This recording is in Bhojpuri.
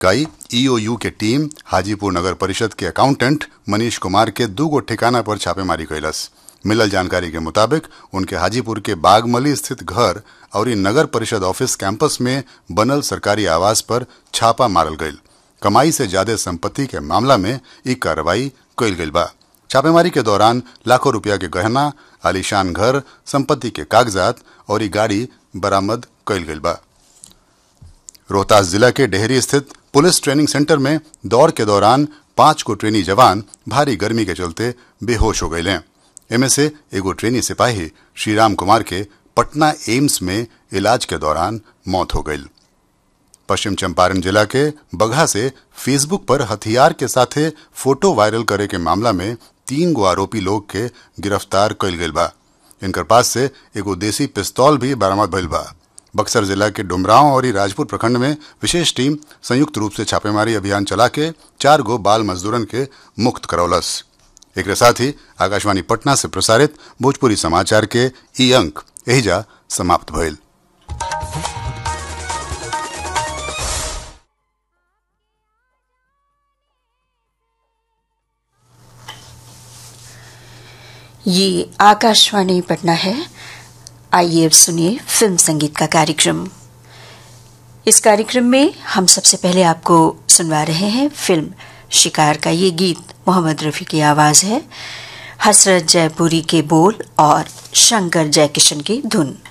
कई ईओयू के टीम हाजीपुर नगर परिषद के अकाउंटेंट मनीष कुमार के दू गो ठिकाना पर छापेमारी कैलस मिलल जानकारी के मुताबिक उनके हाजीपुर के बागमली स्थित घर और नगर परिषद ऑफिस कैंपस में बनल सरकारी आवास पर छापा मारल गईल कमाई से ज्यादा संपत्ति के मामला में ई कार्रवाई कैल गईल बा छापेमारी के दौरान लाखों रुपया के गहना आलीशान घर संपत्ति के कागजात और ई गाड़ी बरामद कैल गईल बा रोहतास जिला के डेहरी स्थित पुलिस ट्रेनिंग सेंटर में दौड़ के दौरान पांच को ट्रेनी जवान भारी गर्मी के चलते बेहोश हो गए इनमें से एगो ट्रेनी सिपाही श्रीराम कुमार के पटना एम्स में इलाज के दौरान मौत हो गई पश्चिम चंपारण जिला के बगहा से फेसबुक पर हथियार के साथे फोटो वायरल करे के मामला में तीन गो आरोपी लोग के गिरफ्तार कइल गइल बा इनकर पास से एगो देसी पिस्तौल भी बरामद भइल बा बक्सर जिला के डुमरांव और राजपुर प्रखंड में विशेष टीम संयुक्त रूप से छापेमारी अभियान चला के चार गो बाल मजदूरन के मुक्त करौलस एक साथ ही आकाशवाणी पटना से प्रसारित भोजपुरी समाचार के ई अंक एहिजा समाप्त भइल ये आकाशवाणी पटना है आइए अब सुनिए फिल्म संगीत का कार्यक्रम इस कार्यक्रम में हम सबसे पहले आपको सुनवा रहे हैं फिल्म शिकार का ये गीत मोहम्मद रफ़ी की आवाज़ है हसरत जयपुरी के बोल और शंकर जयकिशन की धुन